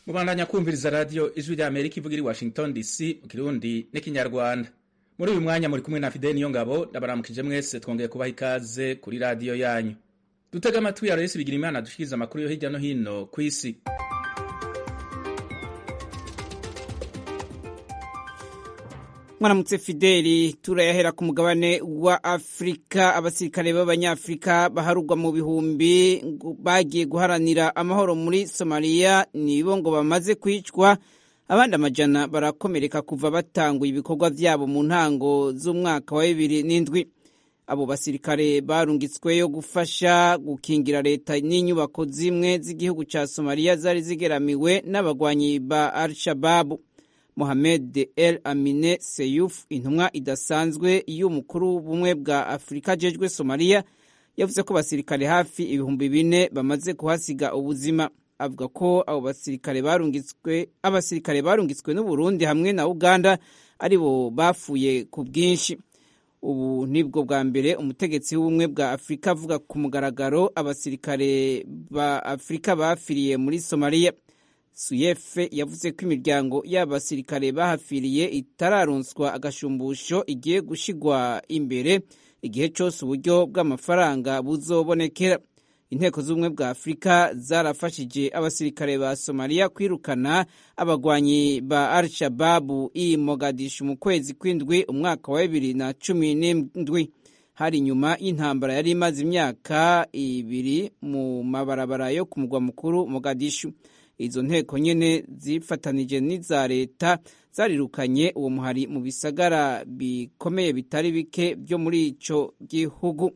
mubandanya kumviriza radiyo ijwi rya amerika ivuga iri washington dc mu kirundi n'ikinyarwanda muri uyu mwanya muri kumwe na fideli niyo ngabo ndabaramukije mwese twongeye kubaha ikaze kuri radiyo yanyu dutega amatwi ya resi bigira imana dushikiriza amakuru yo hirya no hino ku isi mwaramutse fideli turayahera ku mugabane wa afurika abasirikare b'abanyafurika baharugwa mu bihumbi bagiye guharanira amahoro muri somaliya nibo ngo bamaze kwicwa abandi amajana barakomereka kuva batanguye ibikorwa byabo mu ntango z'umwaka wa bibiri n'indwi abo basirikare barungitsweyo gufasha gukingira leta n'inyubako zimwe z'igihugu cya somaliya zari zigeramiwe n'abagwanyi ba al-shababu Mohamed El Amine Seyuf intumwa idasanzwe y'umukuru w'ubumwe bwa Afurika ajejwe Somalia yavuze ko basirikare hafi ibihumbi bine bamaze kuhasiga ubuzima avuga ko abo basirikare barungitswe abasirikare barungitswe n'u Burundi hamwe na Uganda aribo bafuye ku bwinshi ubu nibwo bwa mbere umutegetsi w'ubumwe bwa Afurika avuga ku mugaragaro abasirikare ba Afurika bafiriye muri Somalia suyefe yavuze ko imiryango y'abasirikare bahafiriye itararonswa agashumbusho igiye gushigwa imbere igihe cyose uburyo bw'amafaranga buzobonekera inteko z'ubumwe bwa afurika zarafashije abasirikare ba somaliya kwirukana abagwanyi ba al-shababu i mogadishu mu kwezi kw'indwi umwaka wa bibiri na cumi n'indwi hari inyuma y'intambara yari imaze imyaka ibiri mu mabarabara yo ku mugwa mukuru mogadishu izo nteko nyene zifatanije n'iza leta zarirukanye uwo muhari mu bisagara bikomeye bitari bike byo muri ico gihugu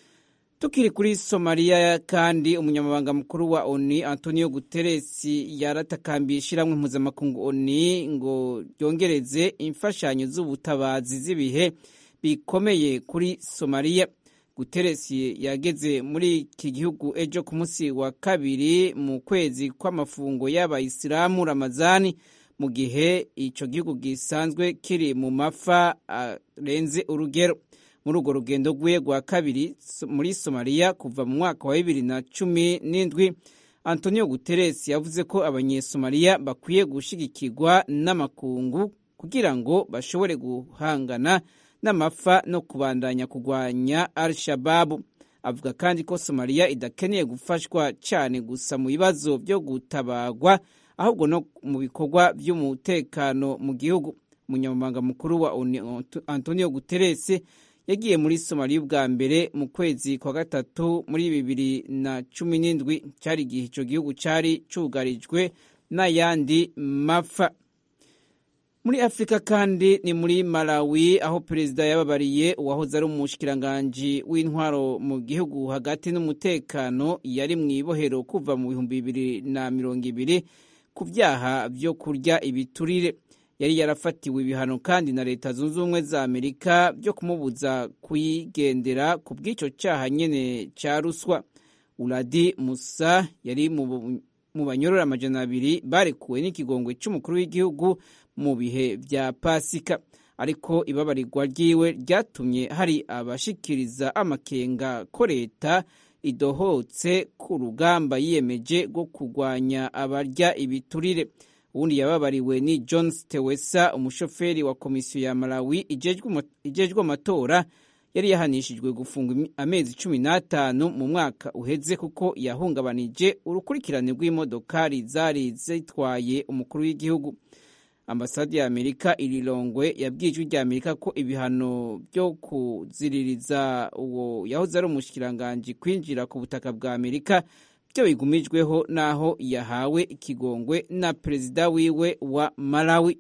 tukiri kuri somaliya kandi umunyamabanga mukuru wa oni antonio guterres yaratakambiye ishiramwe mpuzamakungu oni ngo ryongereze imfashanyo z'ubutabazi z'ibihe bikomeye kuri somaliya Guterres yageze muri iki gihugu ejo ku munsi wa kabiri mu kwezi kw'amafungo y'abayisilamu ramazani mu gihe icyo gihugu gisanzwe kiri mu mafa arenze urugero muri urwo rugendo rwe rwa kabiri muri somaliya kuva mu mwaka wa bibiri na cumi n'indwi antonio Guterres yavuze ko abanyesomaliya bakwiye gushigikirwa n'amakungu kugira ngo bashobore guhangana n'amafa no kubandanya kurwanya al-shababu avuga kandi ko somaliya idakeneye gufashwa cyane gusa mu bibazo byo gutabagwa ahubwo no mu bikorwa by'umutekano mu gihugu umunyamabanga mukuru wa antonio guterres yagiye muri somaliya ubwa mbere mu kwezi kwa gatatu muri bibiri na cumi n'indwi cyari igihe icyo gihugu cyari cyugarijwe n'ayandi mafa muri afurika kandi ni muri malawi aho perezida yababariye uwahoze ari umushikiranganji w'intwaro mu gihugu hagati n'umutekano yari mu ibohero kuva mu bihumbi bibiri na mirongo ibiri ku byaha byo kurya ibiturire yari yarafatiwe ibihano kandi na leta zunze ubumwe za amerika byo kumubuza kuyigendera ku bw'icyo cyaha nyine cya ruswa uradi musa yari mu banyorora amajana abiri barekuwe n'ikigongwe cy'umukuru w'igihugu mu bihe bya pasika ariko ibabarirwa ryiwe ryatumye hari abashikiriza amakenga ko leta idohotse ku rugamba yiyemeje rwo kurwanya abarya ibiturire ubundi yababariwe ni john stewesa umushoferi wa komisiyo ya malawi ijejwe amatora yari yahanishijwe gufunga amezi cumi n'atanu mu mwaka uheze kuko yahungabanije urukurikirane rw'imodokari zari zitwaye umukuru w'igihugu ambasade ya amerika irirongwe yabwiye ijwi rya amerika ko ibihano byo kuziririza uwo yahoze ari umushikiranganji kwinjira ku butaka bwa amerika byo bigumijweho n'aho yahawe ikigongwe na perezida wiwe wa malawi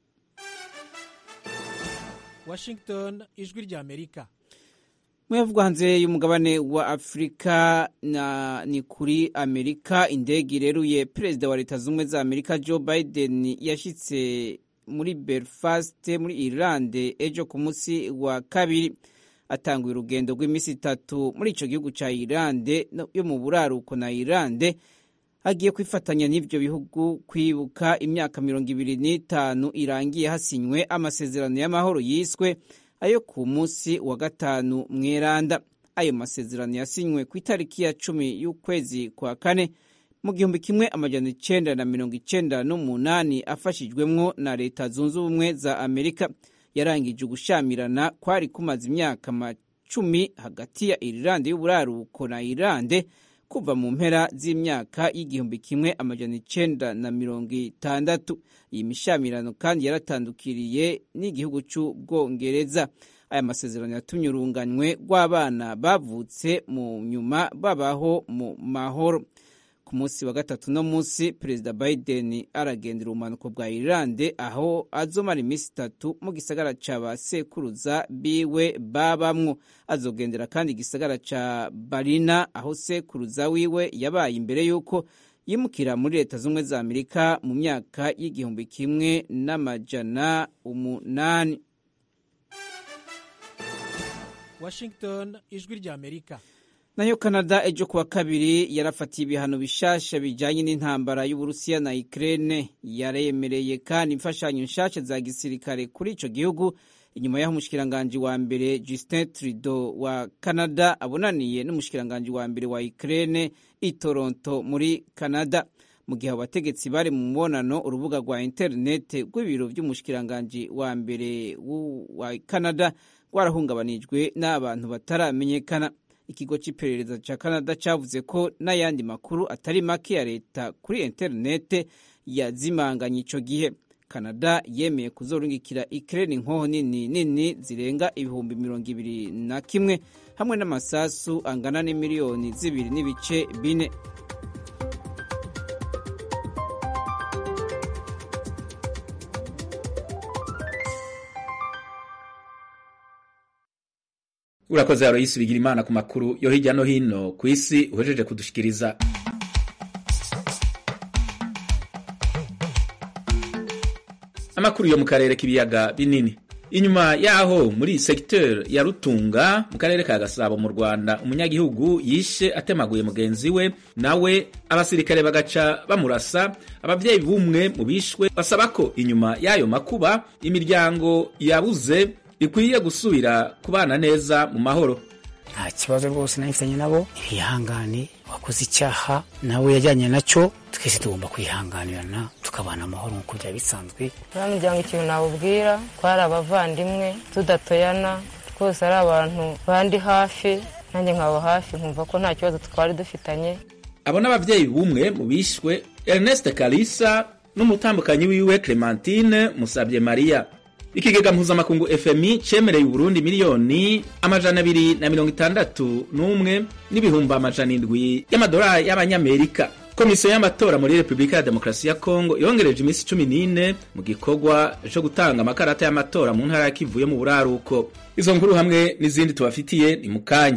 washington ijwi rya amerika muyavugwa hanze y'umugabane wa afurika na ni kuri amerika indege ireruye perezida wa leta z'ubumwe za amerika joe biden yashyitse muri belfast muri irlande ejo ku munsi wa kabiri atanguye urugendo rw'iminsi itatu muri icyo gihugu cya irlande yo mu buraruko na irlande agiye kwifatanya n'ibyo bihugu kwibuka imyaka mirongo ibiri n'itanu irangiye hasinywe amasezerano y'amahoro yiswe ayo ku munsi wa gatanu mweranda ayo masezerano yasinywe ku itariki ya cumi y'ukwezi kwa kane mu gihumbi kimwe amajana icenda na mirongo icenda n'umunani afashijwemwo na leta zunze ubumwe za amerika yarangije ugushamirana kwari kumaze imyaka macumi hagati ya irilande y'uburaruko na irilande kuva mu mpera z'imyaka y'igihumbi kimwe amajana icenda na mirongo itandatu iyi mishamirano kandi yaratandukiriye n'igihugu c'ubwongereza aya masezerano yatumye urunganywe rw'abana bavutse mu nyuma babaho mu mahoro ku munsi wa gatatu no munsi perezida biden aragendera ubumanuko bwa irilande aho azomara iminsi itatu mu gisagara ca ba sekuruza biwe babamwo azogendera kandi igisagara ca barina aho sekuruza wiwe yabaye imbere y'uko yimukira muri leta z'ubumwe za amerika mu myaka y'igihumbi kimwe n'amajana umunani washington ijwi rya amerika nayo canada ejo kuwa kabiri yarafatiye ibihano bishasha bijanye n'intambara y'uburusiya na ukraine yaremereye kandi imfashanyo nshasha za gisirikare kuri ico gihugu inyuma y'aho umushikiranganji wa mbere justin trudeau wa canada abonaniye n'umushikiranganji wa mbere wa ukraine i toronto muri canada mu gihe abategetsi bari mu mubonano urubuga rwa interinete rw'ibiro vy'umushikiranganji wa mbere wa canada rwarahungabanijwe n'abantu bataramenyekana ikigo cy'iperereza cya canada cyavuze ko n'ayandi makuru atari make ya leta kuri interinete yazimanganye icyo gihe canada yemeye kuzorungikira ikirere inkoho nini nini zirenga ibihumbi mirongo ibiri na kimwe hamwe n'amasasu angana n'imiliyoni zibiri n'ibice bine urakoze aroyisi bigira imana ku makuru yo hirya no hino ku isi uhejeje kudushikiriza amakuru yo mu karere k'ibiyaga binini inyuma yaho muri secteur ya rutunga mu karere ka gasabo mu rwanda umunyagihugu yishe atemaguye mugenzi we nawe abasirikare bagaca bamurasa ababyeyi b'umwe mu bishwe basaba ko inyuma y'ayo makuba imiryango yabuze ikwiye gusubira kubana neza mu mahoro nta kibazo rwose nahifitanye nabo ntibihangane wakoze icyaha nawe yajyanye nacyo twese tugomba kwihanganirana tukabana amahoro nk'uko byaba bisanzwe nta muryango ikintu nawubwira twari abavandimwe tudatoyana twose ari abantu bandi hafi nanjye nkaba hafi nkumva ko nta kibazo twari dufitanye abo n'ababyeyi b'umwe mu bishwe ernest kalisa n'umutambukanyi wiwe clementine musabye mariya ikigega mpuzamakungu fmi cemereye uburundi miliyoni amajana abiri na mirongo itandatu n'umwe n'ibihumbi amajana indwi y'amadolari y'abanyamerika komisiyo y'amatora muri repubulika ya demokarasi ya kongo yongereje iminsi cumi n'ine mu gikorwa co gutanga amakarata y'amatora mu ntara ya kivu yo mu buraruko izo nkuru hamwe n'izindi tubafitiye ni mu kanya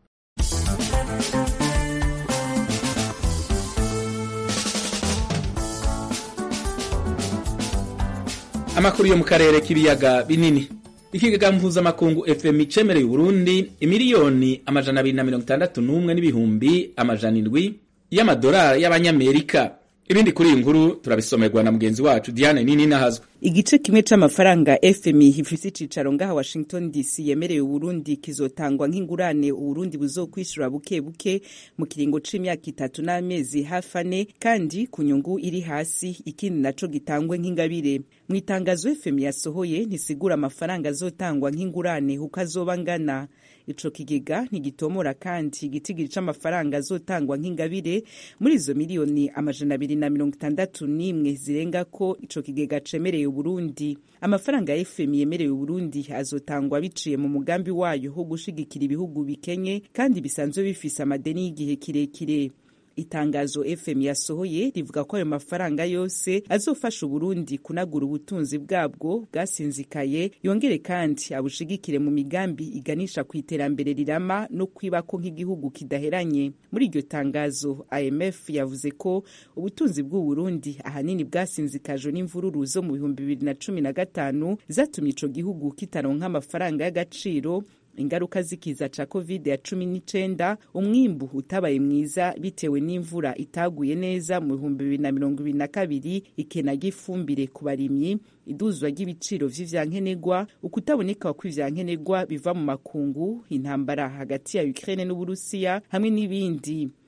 amakuru yo mu karere k'ibiyaga binini ikigega mpuzamakungu fmi cemereye uburundi imiliyoni amajana abiri na mirongo itandatu n'umwe n'ibihumbi amajana indwi y'amadolari y'abanyamerika ibindi kuri iyi nkuru turabisomerwa na mugenzi wacu diane nini nahazwe igice kimwe c'amafaranga fmi ifise icicaro ngaha washington dc yemereye uburundi kizotangwa nk'ingurane uburundi buzokwishura buke buke mu kiringo c'imyaka itatu n'amezi hafi ane kandi ku nyungu iri hasi ikindi naco gitangwe nk'ingabire mu itangazo fmi yasohoye ntisigura amafaranga azotangwa nk'ingurane uko azoba angana ico kigega ntigitomora kandi igitigiri c'amafaranga azotangwa nk'ingabire muri izo miliyoni amajana abiri na mirongo itandatu n'imwe zirenga ko ico kigega cemereye uburundi amafaranga ya fmi yemereye uburundi azotangwa biciye mu mugambi wayo wo gushigikira ibihugu bikenye kandi bisanzwe bifise amadeni y'igihe kirekire itangazo fm yasohoye rivuga ko ayo mafaranga yose azofasha uburundi kunagura ubutunzi bwabwo bwasinzikaye yongere kandi abushigikire mu migambi iganisha ku iterambere rirama no kwibako nk'igihugu kidaheranye muri iryo tangazo imf yavuze ko ubutunzi bw'uburundi ahanini bwasinzikajwe n'imvururu zo mu bihumbi bibiri na cumi na gatanu zatumye ico gihugu kitaronka amafaranga y'agaciro ingaruka z'ikiza ca covid ya cumi n'icenda umwimbu utabaye mwiza bitewe n'imvura itaguye neza mu bihumbi bibiri na mirongo ibiri na kabiri ikena ry'ifumbire ku barimyi iduzwa ry'ibiciro vy'ivyankenerwa ukutaboneka kw'ivyankenerwa biva mu makungu intambara hagati ya ukraine n'uburusiya hamwe n'ibindi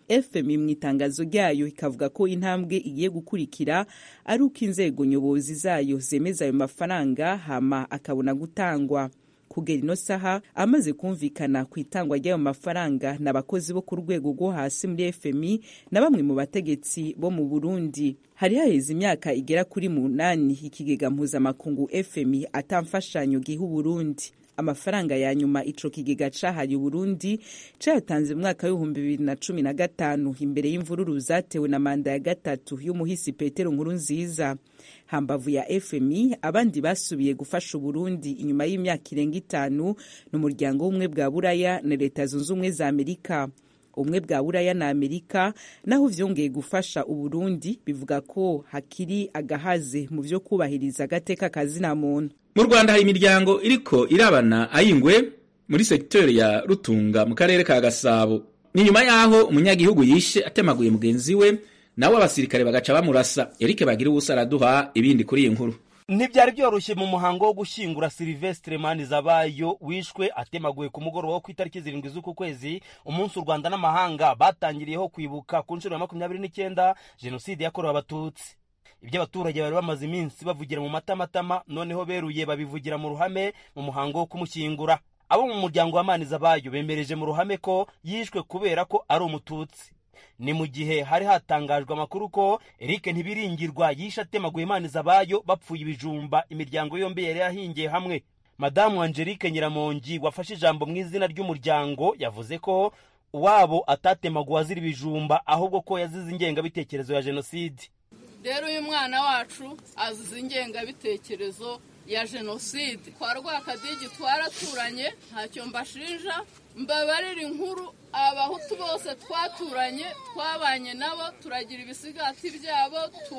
fmi mu itangazo ryayo ikavuga ko intambwe igiye gukurikira ari uko inzego nyobozi zayo zemeza ayo mafaranga hama akabona gutangwa kugera ino saha amaze kumvikana ku itangwa ry'ayo mafaranga n'abakozi bo ku rwego rwo hasi muri fmi na bamwe mu bategetsi bo mu burundi hari haheze imyaka igera kuri munani ikigega mpuzamakungu fmi atamfashanyo giha uburundi amafaranga ya nyuma ico kigega cahaye uburundi cayatanze mu mwaka w'ibihumbi bibiri na cumi na gatanu imbere y'imvururu zatewe na manda ya gatatu y'umuhisi petero nkuru nziza hambavu ya fmi abandi basubiye gufasha uburundi inyuma y'imyaka irenga itanu n'umuryango w'ubumwe bwa buraya na leta zunze ubumwe za amerika ubumwe bwa buraya na amerika naho vyongeye gufasha uburundi bivuga ko hakiri agahaze mu vyo kubahiriza agateka kazina muntu mu rwanda hari imiryango iriko irabana ayingwe muri segiteri ya rutunga mu karere ka gasabo ni nyuma y'aho umunyagihugu yishe atemaguye mugenzi we nawe abasirikare bagaca bamurasa erike bagira ubusa araduha ibindi kuri iyi nkuru ntibyari byoroshye mu muhango wo gushyingura silivesitire manizabayo wishwe atemaguye ku mugoroba wo ku itariki zirindwi z'uku kwezi umunsi u rwanda n'amahanga batangiriyeho kwibuka ku nshuro ya makumyabiri n'icyenda jenoside yakorewe abatutsi ibyo abaturage bari bamaze iminsi bavugira mu matamatama noneho beruye babivugira mu ruhame mu muhango wo kumushyingura abo mu muryango wa manizabayo bemereje mu ruhame ko yishwe kubera ko ari umututsi ni mu gihe hari hatangajwe amakuru ko Eric Ntibiringirwa yishe atemaguye Manizabayo bapfuye ibijumba imiryango yombi yari yahingiye hamwe madamu Angelique Nyiramongi wafashe ijambo mu izina ry'umuryango yavuze ko uwabo atatemaguwe azira ibijumba ahubwo ko yazize ingengabitekerezo ya jenoside rero uyu mwana wacu azize ingengabitekerezo ya jenoside kwa rwakadigi twaraturanye ntacyo mbashinja mbabarira inkuru abahutu bose twaturanye twabanye nabo turagira ibisigati byabo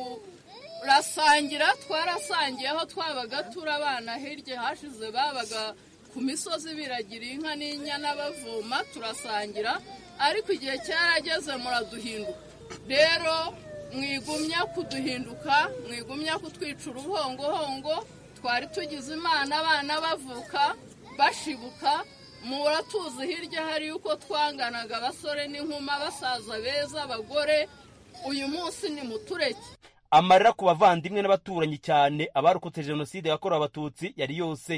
turasangira twarasangiye aho twabaga turi abana hirya hashize babaga ku misozi biragira inka n'inyana bavoma turasangira ariko igihe cyarageze muraduhinduka rero mwigumya kuduhinduka mwigumya kutwica uruhongohongo twari tugize imana abana bavuka bashibuka muratuzi hirya hari yuko twanganaga abasore n'inkumi abasaza beza abagore uyu munsi ni mutureke amarira ku bavandimwe n'abaturanyi cyane abarokotse jenoside yakorewe abatutsi yari yose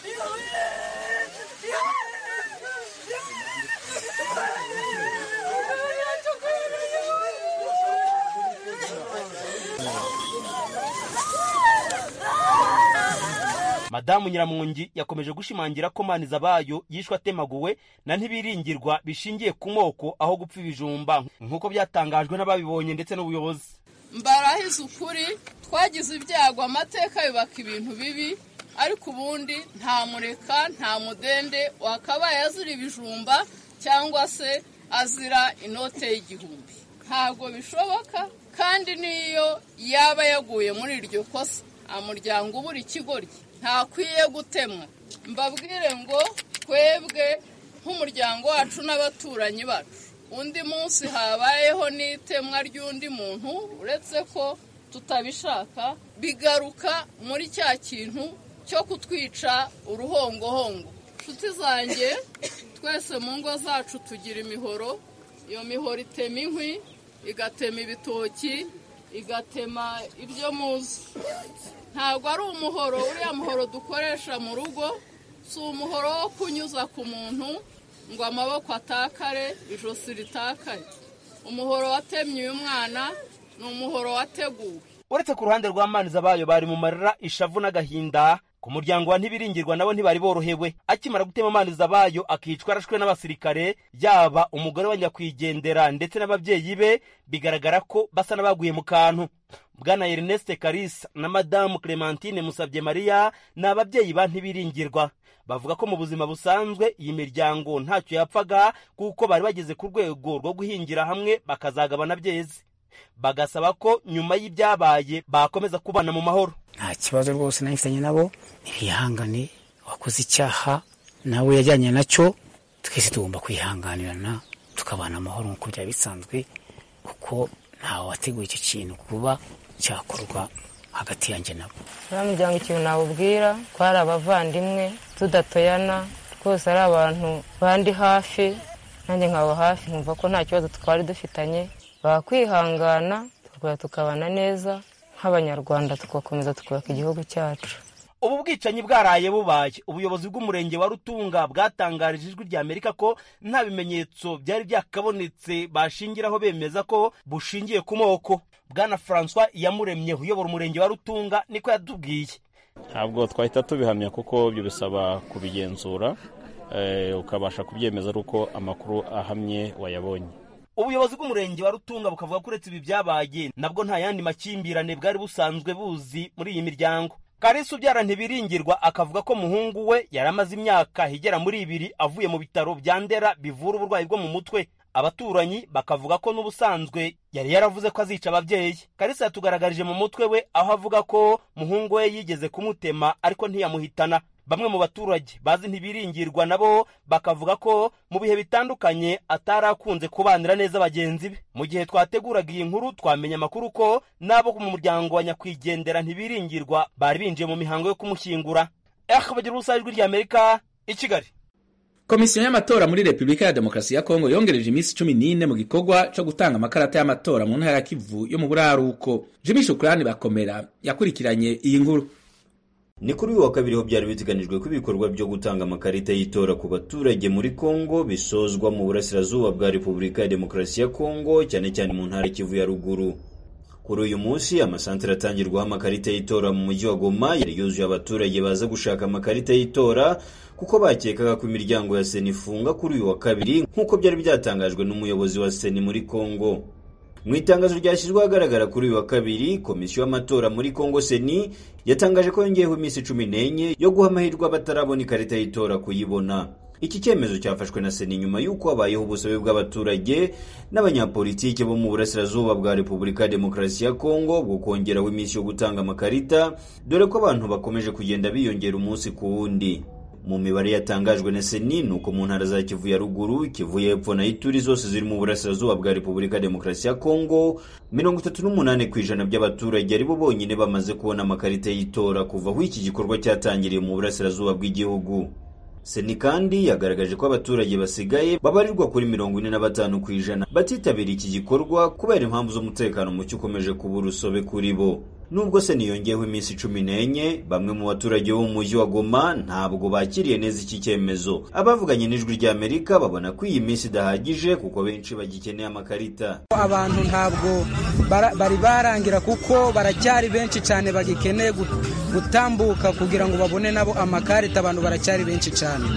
madamu nyiramungi yakomeje gushimangira ko manizabayo yishwe atemaguwe na ntibiringirwa bishingiye ku moko aho gupfa ibijumba nk'uko byatangajwe n'ababibonye ndetse n'ubuyobozi mbarahize ukuri twagize ibyago amateka yubaka ibintu bibi ariko ubundi nta mureka nta mudende wakabaye azira ibijumba cyangwa se azira inote y'igihumbi ntabwo bishoboka kandi n'iyo yaba yaguye muri iryo kosa umuryango ubura ikigoryi ntakwiye gutemwa mbabwire ngo twebwe nk'umuryango wacu n'abaturanyi bacu undi munsi habayeho n'itemwa ry'undi muntu uretse ko tutabishaka bigaruka muri cya kintu cyo kutwica uruhongohongo inshuti zanjye twese mu ngo zacu tugira imihoro iyo mihoro itema inkwi igatema ibitoki igatema ibyo muzi ntabwo ari umuhoro uriya muhoro dukoresha mu rugo si umuhoro wo kunyuza ku muntu ngo amaboko atakare ijosi ritakare umuhoro watemye uyu mwana ni umuhoro wateguwe uretse ku ruhande rwa manizabayo bari mu marira ishavu n'agahinda ku muryango wa ntibiringirwa nabo ntibari borohewe akimara gutema manizabayo akicwa arashwe n'abasirikare yaba umugore wa nyakwigendera ndetse n'ababyeyi be bigaragara ko basa n'abaguye mu kantu bwana ernest karisa na madamu clementine musabye mariya ni ababyeyi ba ntibiringirwa bavuga ko mu buzima busanzwe iyi miryango ntacyo yapfaga kuko bari bageze ku rwego rwo guhingira hamwe bakazagabana byeze bagasaba ko nyuma y'ibyabaye bakomeza kubana mu mahoro nta kibazo rwose nahitanye nabo ntibihangane wakoze icyaha nawe yajyanye nacyo twese tugomba kwihanganirana tukabana amahoro nk'uko byaba bisanzwe kuko ntawe wateguye icyo kintu kuba cyakorwa hagati yanjye nabo uriya muryango ikintu nawubwira ko hari abavandimwe tudatoyana twose ari abantu bandi hafi nanjye nkaba hafi nkumva ko nta kibazo twari dufitanye bakwihangana tukaba tukabana neza nk'abanyarwanda tugakomeza tukubaka igihugu cyacu ubu bwicanyi bwaraye bubaye ubuyobozi bw'umurenge wa rutunga bwatangarije ijwi rya amerika ko nta bimenyetso byari byakabonetse bashingiraho bemeza ko bushingiye ku moko bwana francois iyamuremye uyobora umurenge wa rutunga niko yatubwiye ntabwo twahita tubihamya kuko ibyo bisaba kubigenzura ukabasha kubyemeza ari uko amakuru ahamye wayabonye ubuyobozi bw'umurenge wa rutunga bukavuga ko uretse ibi byabaye nabwo nta yandi makimbirane bwari busanzwe buzi muri iyi miryango karisi ubyara ntibiringirwa akavuga ko muhungu we yari amaze imyaka igera muri ibiri avuye mu bitaro bya ndera bivura uburwayi bwo mu mutwe abaturanyi bakavuga ko n'ubusanzwe yari yaravuze ko azica ababyeyi karisi yatugaragarije mu mutwe we aho avuga ko muhungu we yigeze kumutema ariko ntiyamuhitana bamwe mu baturage bazi ntibiringirwa nabo bakavuga ko mu bihe bitandukanye atari akunze kubanira neza bagenzi be mu gihe twateguraga iyi nkuru twamenye amakuru ko n'abo mu muryango wa nyakwigendera ntibiringirwa bari binjiye mu mihango yo kumushyingura eh bagira ubusa ijwi rya amerika i kigali komisiyo y'amatora muri repubulika ya demokarasi ya kongo yongereje iminsi cumi n'ine mu gikorwa cyo gutanga amakarata y'amatora mu ntara ya kivu yo mu buraruko jimmy shukurani bakomera yakurikiranye iyi nkuru ni kuri uyu wa kabiri ho byari biteganijwe ko ibikorwa byo gutanga amakarita y'itora ku baturage muri kongo bisozwa mu burasirazuba bwa repubulika ya demokarasi ya kongo cyane cyane mu ntara kivu ya ruguru kuri uyu munsi amasantere atangirwaho amakarita y'itora mu mujyi wa goma yari yuzuye abaturage baza gushaka amakarita y'itora kuko bakekaga ko imiryango ya seni ifunga kuri uyu wa kabiri nk'uko byari byatangajwe n'umuyobozi wa seni muri kongo mu itangazo ryashyizwe ahagaragara kuri uyu wa kabiri komisiyo y'amatora muri kongo seni yatangaje ko yongeyeho iminsi cumi n'enye yo guha amahirwe abatarabona ikarita y'itora kuyibona iki cyemezo cyafashwe na seni nyuma y'uko habayeho ubusabe bw'abaturage n'abanyapolitiki bo mu burasirazuba bwa repubulika ya demokarasi ya kongo bwo kongeraho iminsi yo gutanga amakarita dore ko abantu bakomeje kugenda biyongera umunsi ku wundi mu mibare yatangajwe na seni ni uko mu ntara za kivu ya ruguru kivu y'epfo na ituri zose ziri mu burasirazuba bwa repubulika ya demokarasi ya kongo mirongo itatu n'umunani ku ijana by'abaturage ari bo bonyine bamaze kubona amakarita y'itora kuva aho iki gikorwa cyatangiriye mu burasirazuba bw'igihugu seni kandi yagaragaje ko abaturage basigaye babarirwa kuri mirongo ine na batanu ku ijana batitabira iki gikorwa kubera impamvu z'umutekano muke ukomeje kuba urusobe kuri bo nubwo seni yongeyeho iminsi cumi n'enye bamwe mu baturage bo mu mujyi wa goma ntabwo bakiriye neza iki cyemezo abavuganye n'ijwi rya amerika babona ko iyi minsi idahagije kuko benshi bagikeneye amakarita abantu ntabwo bari barangira kuko baracyari benshi cyane bagikeneye gutambuka kugira ngo babone nabo amakarita abantu baracyari benshi cyane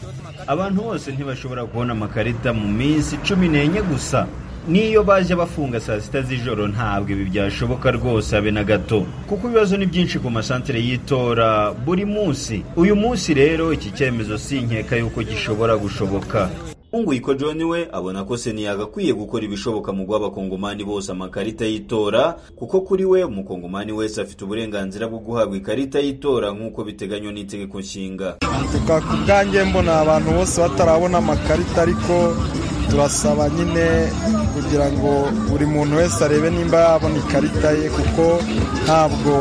abantu bose ntibashobora kubona amakarita mu minsi cumi n'enye gusa n'iyo baje bafunga saa sita z'ijoro ntabwo ibi byashoboka rwose habe na gato kuko ibibazo ni byinshi ku masantere y'itora buri munsi uyu munsi rero iki cyemezo si nkeka yuko gishobora gushoboka Unguyiko John we abona ko seni yagakwiye gukora ibishoboka mu guha abakongomani bose amakarita y'itora kuko kuri we umukongomani wese afite uburenganzira bwo guhabwa ikarita y'itora nk'uko biteganywa n'itegeko nshinga ku bwanjye mbona abantu bose batarabona amakarita ariko turasaba nyine kugira ngo buri muntu wese arebe nimba yabona ikarita ye kuko ntabwo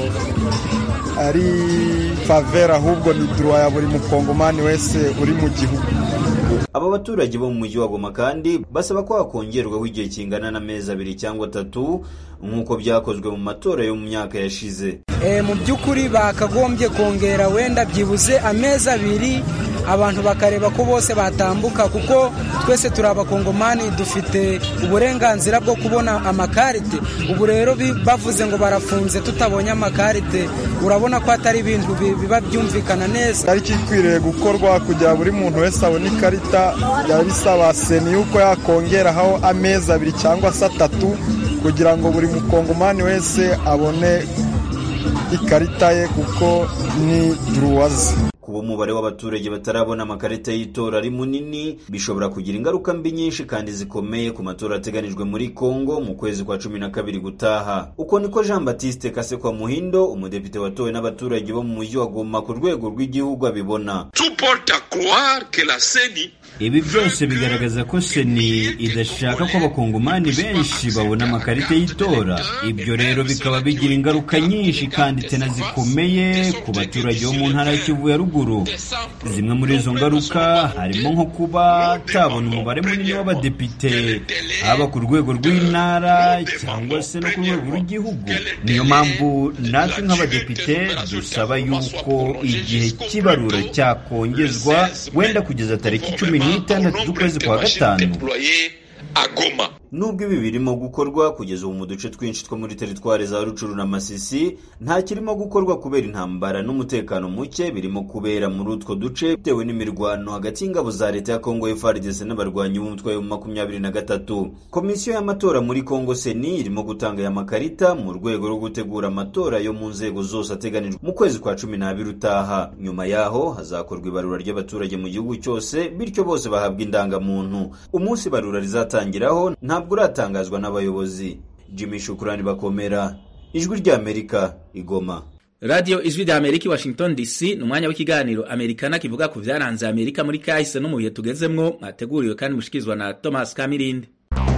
ari favera ahubwo ni duruwa ya buri mukongomani wese uri mu gihugu aba baturage bo mu mujyi wa goma kandi basaba ko hakongerwaho igihe kingana n'amezi abiri cyangwa atatu nk'uko byakozwe mu matora yo mu myaka yashize mu by'ukuri bakagombye kongera wenda byibuze amezi abiri abantu bakareba ko bose batambuka kuko twese turi abakongomani dufite uburenganzira bwo kubona amakarite ubu rero bavuze ngo barafunze tutabonye amakarite urabona ko atari ibintu biba byumvikana neza ariko ikwiriye gukorwa kugira buri muntu wese abone ikarita byaba bisaba seni yuko yakongeraho amezi abiri cyangwa se atatu kugira ngo buri mukongomani wese abone ikarita ye kuko ni duruwazi kuba umubare w'abaturage batarabona amakarita y'itora ari munini bishobora kugira ingaruka mbi nyinshi kandi zikomeye ku matora ateganijwe muri Kongo mu kwezi kwa cumi na kabiri gutaha uko niko Jean Baptiste Kasekwa Muhindo umudepite watowe n'abaturage bo mu mujyi wa Goma ku rwego rw'igihugu abibona ibi byose bigaragaza ko seni idashaka ko abakongomani benshi babona amakarita y'itora ibyo rero bikaba bigira ingaruka nyinshi kandi tena zikomeye ku baturage bo mu ntara ya Kivu ya ruguru mikuru zimwe muri izo ngaruka harimo nko kuba atabona umubare munini w'abadepite haba ku rwego rw'intara cyangwa se no ku rwego rw'igihugu niyo mpamvu natwe nk'abadepite dusaba yuko igihe cy'ibarura cyakongezwa wenda kugeza tariki cumi n'itandatu z'ukwezi kwa gatanu nubwo ibi birimo gukorwa kugeza ubu mu duce twinshi two muri teritwari za rucuru na masisi nta kirimo gukorwa kubera intambara n'umutekano muke birimo kubera muri utwo duce bitewe n'imirwano hagati y'ingabo za leta ya kongo FARDC n'abarwanyi b'umutwe wa makumyabiri na gatatu komisiyo y'amatora muri kongo seni irimo gutanga aya makarita mu rwego rwo gutegura amatora yo mu nzego zose ateganijwe mu kwezi kwa cumi n'abiri utaha nyuma yaho hazakorwa ibarura ry'abaturage mu gihugu cyose bityo bose bahabwa indangamuntu umunsi ibarura rizatangiraho ntabwo uratangazwa n'abayobozi jimmy shukurani bakomera ijwi ry'amerika igoma radiyo ijwi rya amerika i washington dc ni umwanya w'ikiganiro amerikana kivuga ku byaranze amerika muri kahise no mu bihe tugezemwo mwateguriwe kandi mushikirizwa na thomas kamirindi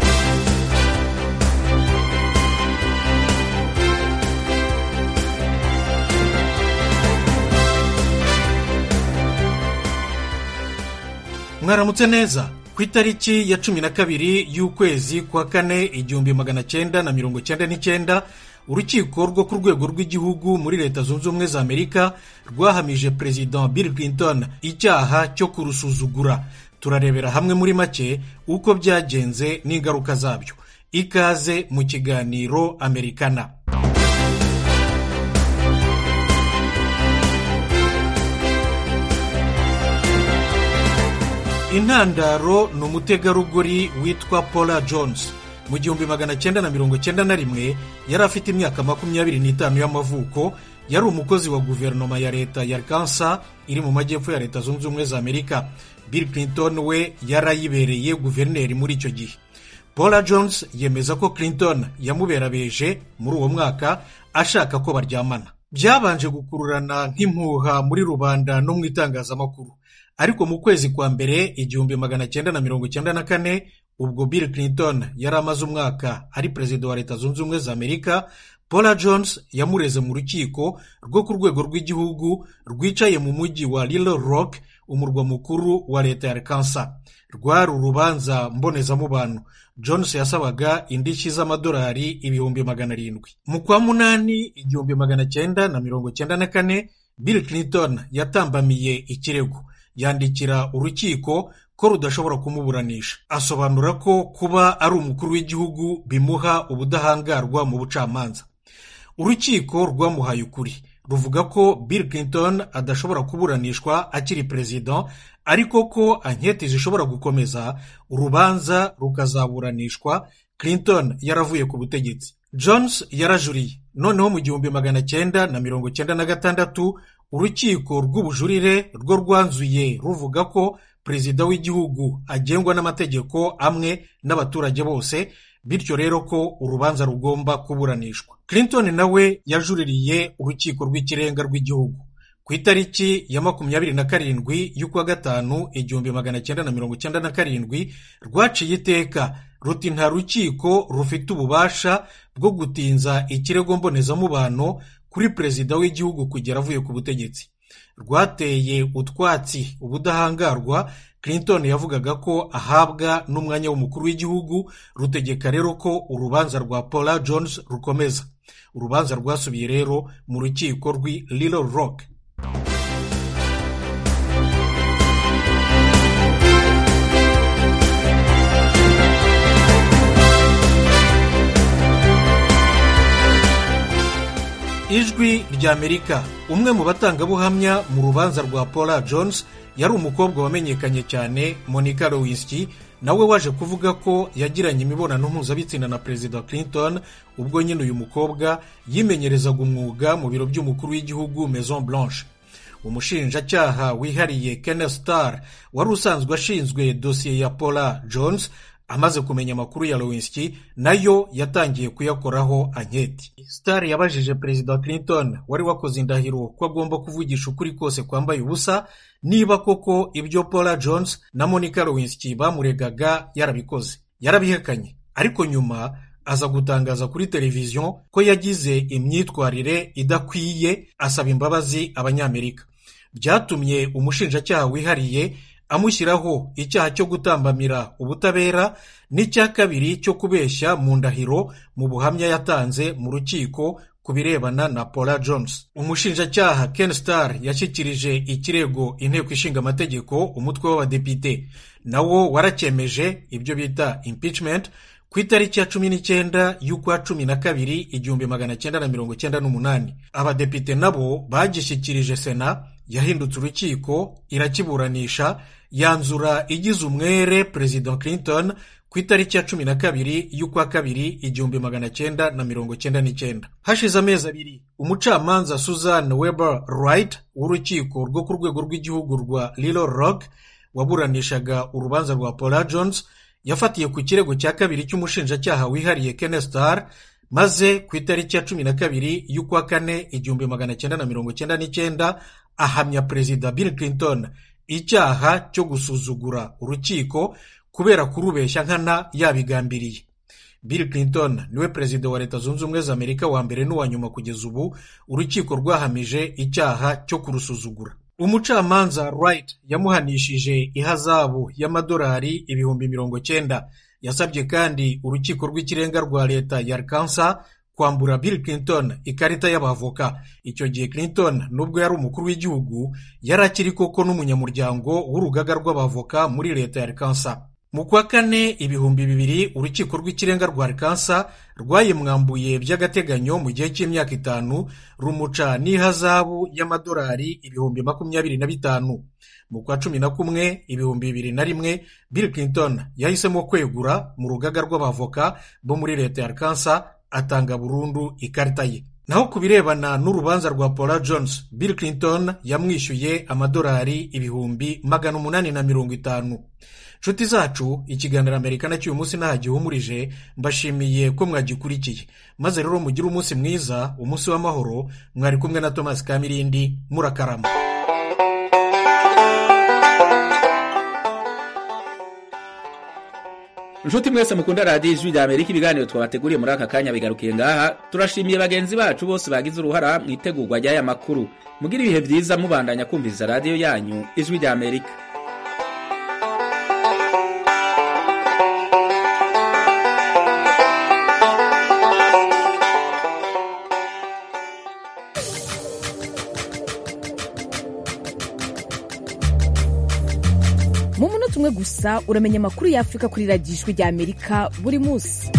mwaramutse neza ku itariki ya cumi na kabiri y'ukwezi kwa kane igihumbi magana cyenda na mirongo cyenda n'icyenda urukiko rwo ku rwego rw'igihugu muri leta zunze ubumwe za amerika rwahamije perezida bill clinton icyaha cyo kurusuzugura turarebera hamwe muri make uko byagenze n'ingaruka zabyo ikaze mu kiganiro amerikana intandaro ni umutegarugori witwa paula jones mu gihumbi magana cyenda na mirongo cyenda na rimwe yari afite imyaka makumyabiri n'itanu y'amavuko yari umukozi wa guverinoma ya leta ya kansa iri mu majyepfo ya leta zunze ubumwe za amerika bill clinton we yarayibereye guverineri muri icyo gihe paula jones yemeza ko clinton yamuberabeje muri uwo mwaka ashaka ko baryamana byabanje gukururana nk'impuha muri rubanda no mu itangazamakuru ariko mu kwezi kwa mbere igihumbi magana cyenda na mirongo cyenda na kane ubwo bill clinton yari amaze umwaka ari perezida wa leta zunze ubumwe za amerika paula jones yamureze mu rukiko rwo ku rwego rw'igihugu rwicaye mu mujyi wa little rock umurwa mukuru wa leta ya arkansas rwari urubanza mbonezamubano jones yasabaga indishyi z'amadolari ibihumbi magana arindwi mu kwa munani igihumbi magana cyenda na mirongo cyenda na kane bill clinton yatambamiye ikirego yandikira urukiko ko rudashobora kumuburanisha asobanura ko kuba ari umukuru w'igihugu bimuha ubudahangarwa mu bucamanza urukiko rwamuhaye ukuri ruvuga ko bill clinton adashobora kuburanishwa akiri perezida ariko ko anketi zishobora gukomeza urubanza rukazaburanishwa clinton yaravuye ku butegetsi jones yarajuriye noneho mu gihumbi magana cyenda na mirongo cyenda na gatandatu urukiko rw'ubujurire rwo rwanzuye ruvuga ko perezida w'igihugu agengwa n'amategeko amwe n'abaturage bose bityo rero ko urubanza rugomba kuburanishwa clinton nawe yajuririye urukiko rw'ikirenga rw'igihugu ku itariki ya makumyabiri na karindwi y'ukwa gatanu igihumbi magana cyenda na mirongo cyenda na karindwi rwaciye iteka ruti nta rukiko rufite ububasha bwo gutinza ikirego mbonezamubano kuri perezida w'igihugu kugera avuye ku butegetsi rwateye utwatsi ubudahangarwa clinton yavugaga ko ahabwa n'umwanya w'umukuru w'igihugu rutegeka rero ko urubanza rwa paula jones rukomeza urubanza rwasubiye rero mu rukiko rw'i little rock ijwi ry'amerika umwe mu batangabuhamya mu rubanza rwa paula jones yari umukobwa wamenyekanye cyane monica lewinsky nawe waje kuvuga ko yagiranye imibonano mpuzabitsina na perezida clinton ubwo nyine uyu mukobwa yimenyerezaga umwuga mu biro by'umukuru w'igihugu maison blanche umushinjacyaha wihariye kenneth star wari usanzwe ashinzwe dosiye ya paula jones amaze kumenya amakuru ya lewinsky nayo yatangiye kuyakoraho anketi star yabajije perezida clinton wari wakoze indahiro ko agomba kuvugisha ukuri kose kwambaye ubusa niba koko ibyo paula jones na monica lewinsky bamuregaga yarabikoze yarabihekanye ariko nyuma aza gutangaza kuri televiziyo ko yagize imyitwarire idakwiye asaba imbabazi abanyamerika byatumye umushinjacyaha wihariye amushyiraho icyaha cyo gutambamira ubutabera n'icya kabiri cyo kubeshya mu ndahiro mu buhamya yatanze mu rukiko ku birebana na paula jones umushinjacyaha ken star yashyikirije ikirego inteko ishinga amategeko umutwe w'abadepite nawo waracyemeje ibyo bita impeachment ku itariki ya cumi n'icyenda y'ukwa cumi na kabiri igihumbi magana cyenda na mirongo cyenda n'umunani abadepite nabo bagishyikirije sena yahindutse urukiko irakiburanisha yanzura igize umwere perezida clinton ku itariki ya cumi na kabiri y'ukwa kabiri igihumbi magana cyenda na mirongo cyenda n'icyenda hashize amezi abiri umucamanza susan weber wright w'urukiko rwo ku rwego rw'igihugu rwa lilo rock waburanishaga urubanza rwa paula jones yafatiye ku kirego cya kabiri cy'umushinjacyaha wihariye Ken Starr maze ku itariki ya cumi na kabiri y'ukwa kane igihumbi magana cyenda na mirongo cyenda n'icyenda ahamya perezida Bill Clinton icyaha cyo gusuzugura urukiko kubera kurubeshya nkana yabigambiriye Bill Clinton niwe perezida wa leta zunze ubumwe za amerika wa mbere n'uwa nyuma kugeza ubu urukiko rwahamije icyaha cyo kurusuzugura umucamanza Wright yamuhanishije ihazabu y'amadolari ibihumbi mirongo cyenda yasabye kandi urukiko rw'ikirenga rwa leta ya Arkansas kwambura Bill Clinton ikarita y'abavoka icyo gihe Clinton nubwo yari umukuru w'igihugu yari akiri koko n'umunyamuryango w'urugaga rw'abavoka muri leta ya Arkansas mu kwa kane ibihumbi bibiri urukiko rw'ikirenga rwa Arkansas rwayimwambuye by'agateganyo mu gihe cy'imyaka itanu rumuca n'ihazabu y'amadolari ibihumbi makumyabiri na bitanu mu kwa cumi na kumwe ibihumbi bibiri na rimwe Bill Clinton yahisemo kwegura mu rugaga rw'abavoka bo muri leta ya Arkansas atanga burundu ikarita ye naho ku birebana n'urubanza rwa paula jones Bill Clinton yamwishyuye amadolari ibihumbi magana umunani na mirongo itanu nshuti zacu ikiganiro amerika nacyo uyu munsi ntaho gihumurije mbashimiye ko mwagikurikiye maze rero mugire umunsi mwiza umunsi w'amahoro mwari kumwe na thomas kamirindi murakarama nshuti mwese mukunda radiyo ijwi rya amerika ibiganiro twabateguriye muri aka kanya bigarukiye ngaha turashimiye bagenzi bacu bose bagize uruhara mu itegurwa ry'aya makuru mugire ibihe byiza mubandanya kumviriza radiyo yanyu ijwi rya amerika mu munota umwe gusa uramenya amakuru y'afurika kuri radiyo ijwi rya amerika buri munsi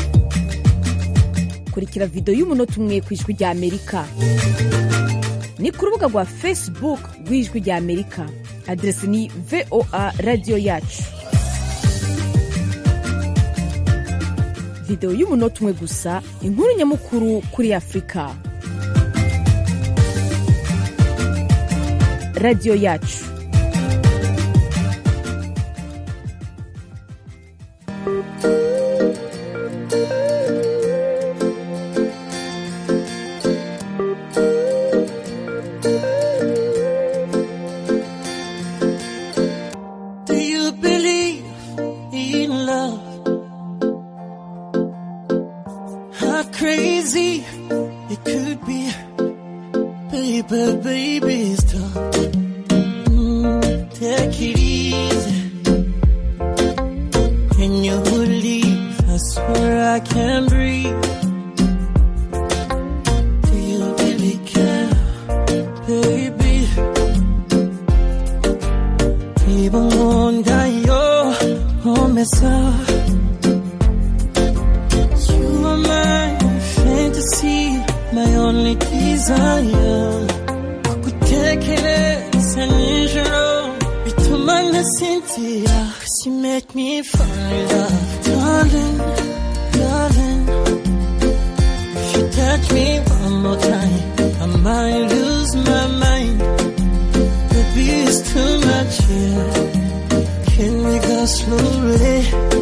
kurikira videwo y'umunota umwe ku ijwi rya amerika ni ku rubuga rwa facebook rw'ijwi rya amerika aderesi ni voa radiyo yacu videwo y'umunota umwe gusa inkuru nyamukuru kuri afurika radiyo yacu Do you believe in love? How crazy it could be, baby, baby, stop. Mm, take it easy. When you leave, I swear I can't breathe. Do you really care, baby? Even wonder your promesa. You are my fantasy, my only desire. Kukutekereza nijoro bituma nasinzira. 'Cause you make me fall in love, darling, darling. If you touch me one more time, I might lose my mind. Baby, it's too much here. Can we go slowly?